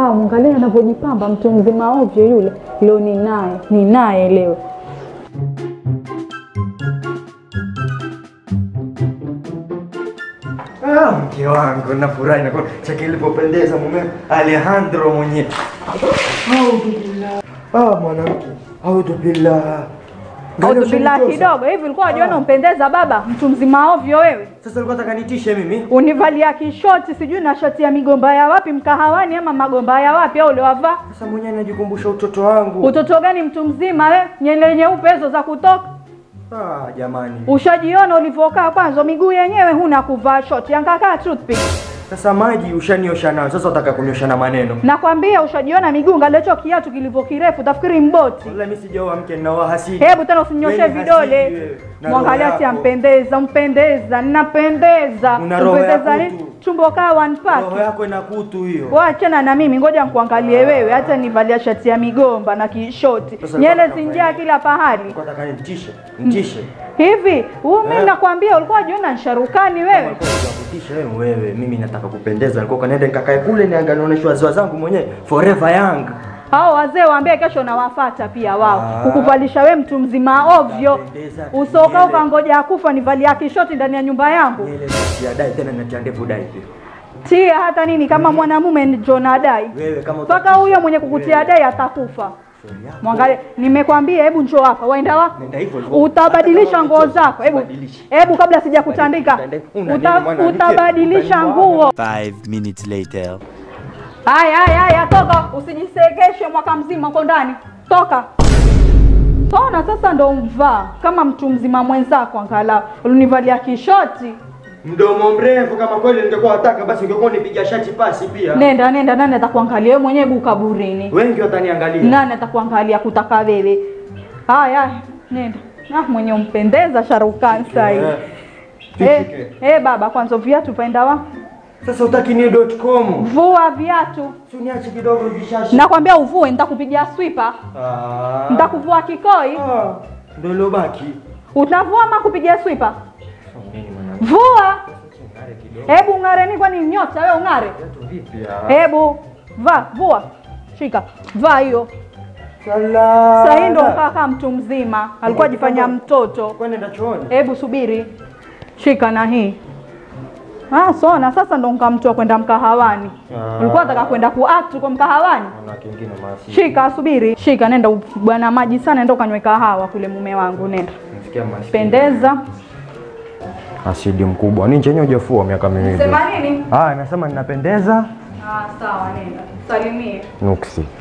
Ah, mwangalie anavyojipamba mtu mzima ovyo yule. Leo ni naye, ni naye leo. Ah, mke wangu nafurahi na chake ilipopendeza mume Alejandro mwenyewe. Audhu billah. Ah, mwanamke. Audhu billah. Angalia Bila ushanitosa. kidogo hivi ulikuwa unajiona umpendeza baba, mtu mzima ovyo wewe. Sasa ulikuwa unataka nitishe mimi? Univalia kishoti sijui na shati ya migomba ya wapi mkahawani ama magomba ya wapi au uliwavaa? Sasa mwenyewe najikumbusha utoto wangu. Utoto gani mtu mzima we? Nyele nyeupe hizo za kutoka. Ah, jamani. Ushajiona ulivyokaa kwanza miguu yenyewe huna kuvaa shoti, yangakaa toothpick. Sasa maji ushaniosha nayo. Sasa unataka kuniosha na maneno. Nakwambia ushajiona miguu ngalecho kiatu kilivyo kirefu tafikiri mboti. Wallahi mimi sijaoa mke ninaoa hasidi. Hebu tena usinyoshe Wewe ni vidole. hasidi wewe. Na Mwangalia roho si yako. ampendeza, mpendeza, ninapendeza. Una roho ya Mpendeza ni kutu. tumbo kaa one pack. Roho yako ina kutu hiyo. Wachana na mimi, ngoja nikuangalie wewe, hata nivalia shati ya migomba na kishoti, Sasa nyele nataka zinjaa kufanya kila pahali Ulikuwa unataka nitishe. Nitishe. hivi. Huu mimi Eh. nakwambia, ulikuwa unajiona nsharukani wewe. Ulikuwa unakutisha wewe wewe. Mimi nataka kupendeza. Nilikuwa kanaenda nikakae kule niangalie naonyeshwa wazazi zangu mwenyewe. Forever young. Hao wazee waambie kesho nawafata pia wao Ah. kukuvalisha we mtu mzima ovyo, Napendeza. usoka Nyele. ukangoja akufa nivalia kishoti ndani ya nyumba yangu. Nyele ya dai tena natia ndevu dai pia. Tia hata nini kama mwanamume ndio nadai Wewe kama mpaka utatisha, huyo mwenye kukutia wewe. dai atakufa. Shauri yako. Mwangalie, nimekwambia, hebu njoo hapa, waenda wapi? Nenda hivyo hivyo. Utabadilisha Hata nguo kama zako. Hebu ubadilishe. hebu kabla sijakutandika, Una nini uta, mwanamke? utabadilisha Utaniua. nguo. Five minutes later. Haya haya haya, toka, usijisegeshe mwaka mzima uko ndani, toka. Tona sasa ndo mvaa kama mtu mzima mwenzako, angalau ulinivalia kishoti. Mdomo mrefu kama kweli ningekuwa wataka basi ungekuwa unipiga shati pasi pia. Nenda nenda, nani atakuangalia wewe mwenyewe gu kaburini? Wengi wataniangalia. Nani atakuangalia kutaka wewe? Haya haya, nenda. Ah, mwenye umpendeza Sharukan sasa hivi. Eh, Eh, tishike. eh baba, kwanza viatu paenda wapi? Sasa utaki ni .com. Vua viatu. Si uniache kidogo vishashi. Nakwambia uvue, nitakupigia swiper, Ah. nitakuvua kikoi. Ah, Ndio ilobaki. Utavua ama kupigia swiper? Nini mwanangu? Vua. Ngare kidogo. Hebu ng'are, ni kwani nyota wewe ung'are? Viatu vipi ya? Hebu vaa, vua, shika, vaa hiyo. Sala. Sasa hii ndo kaa kama mtu mzima, alikuwa ajifanya mtoto. Kwani nenda chooni? Hebu subiri, shika na hii. Ah, sona sasa ndo nkamtoa kwenda mkahawani. Ah. Ulikuwa unataka kwenda kuact kwa mkahawani? Kuna kingine masi. Shika, subiri, shika, nenda u- bwana maji sana, nenda ukanywe kahawa kule, mume wangu, nenda Nasikia masi. pendeza. Asidi mkubwa. Ni chenye hujafua miaka miwili. Sema nini? Ah, nasema ninapendeza. Ah, sawa, nenda salimie. Nuksi.